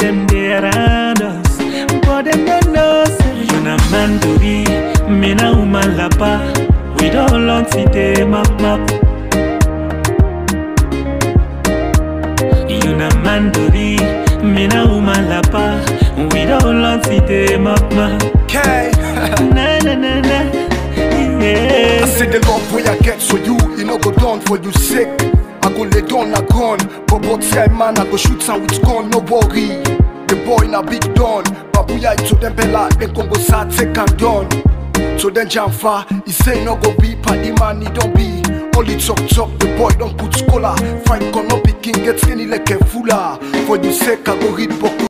them they around us, but them don't know say you na man to be, me na woman lapa. We don't long see them map map. You na man to be, me na woman lapa. We don't long see them map map. Okay. Na na na na, yeah. I say the love way I get for you, you know go down for you sick. I go lay down a gun, but but say man I go shoot some with gun, no worry. The boy na big don, babuya to them bella, then Congo sa take and done. So then Jamfa, he say no go be paddy man, he don't be. Only talk talk, the boy don't put scholar. Fight gun up, picking get skinny like a fuller. For you sake I go read book.